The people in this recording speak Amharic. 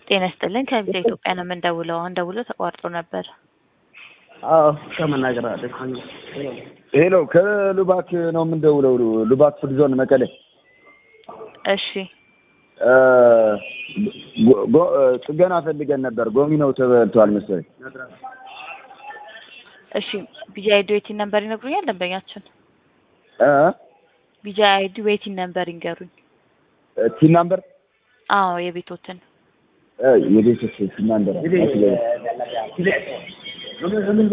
ጤና ይስጥልኝ ከቪዛ ኢትዮጵያ ነው የምንደውለው። አሁን ደውሎ ተቋርጦ ነበር። አዎ ከመናገር አለ ሄሎ ከሉባክ ነው የምንደውለው። ሉባክ ፉድ ዞን መቀሌ። እሺ ጎ- ጎ- ጥገና ፈልገን ነበር። ጎሚኖው ተበልቷል መሰለኝ። እሺ ቢጂ አይዲ ዌቲን ነምበር ይነግሩኛል ደንበኛችን? እ ቢጂ አይዲ ዌቲን ነምበር ይንገሩኝ። ቲን ናምበር አዎ የቤቶትን የቤተሰብ ቲን ናምበር